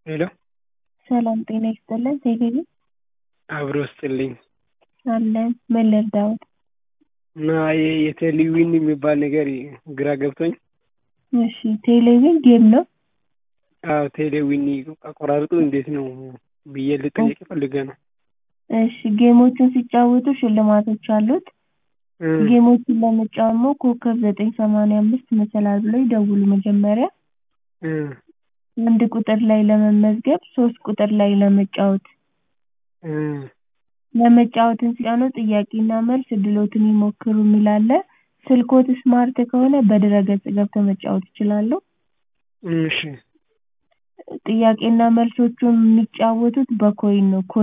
ሄሎ ሰላም ጤና ይስጥልን ቴሌቪ አብሮ ስጥልኝ አለን ምን ልርዳዎት? እና ይሄ የቴሌዊን የሚባል ነገር ግራ ገብቶኝ እሺ ቴሌቪዥን ጌም ነው አዎ ቴሌዊን አቆራረጡ እንዴት ነው ብዬ ልጠይቅ ፈልጌ ነው እሺ ጌሞችን ሲጫወቱ ሽልማቶች አሉት ጌሞችን ለመጫወት ኮከብ ዘጠኝ ሰማንያ አምስት መሰላል ብለው ይደውሉ መጀመሪያ አንድ ቁጥር ላይ ለመመዝገብ ሶስት ቁጥር ላይ ለመጫወት ለመጫወትን ሲጫኑ ጥያቄና መልስ እድልዎትን ይሞክሩ የሚል አለ ስልክዎት ስማርት ከሆነ በድረ-ገጽ ገብተው መጫወት ይችላሉ እሺ ጥያቄና መልሶቹን የሚጫወቱት በኮይን ነው